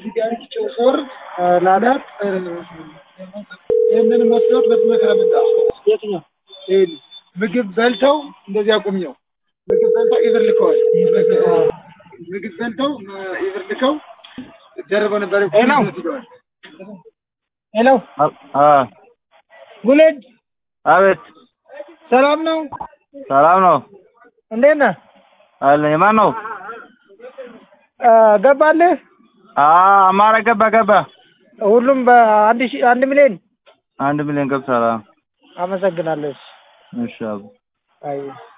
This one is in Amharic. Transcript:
ቢያንስ ጭውፎር ላዳት ይህንን መስሎት በትመክረ ምንዳ የትኛው ምግብ በልተው እንደዚህ አቁሚው ምግብ በልተው ኢብር ልከዋል። ምግብ በልተው ኢብር ልከው ደርበው ነበር። ሄሎ ሄሎ አ ጉሌድ አቤት ሰላም ነው? ሰላም ነው እንዴት ነህ? አለ የማን ነው? አ፣ ገባልህ? አ አማራ ገባ ገባ ሁሉም በአንድ ሺህ አንድ ሚሊዮን አንድ ሚሊዮን ገብቷል። አ አመሰግናለሁ። እሺ አቡ አይ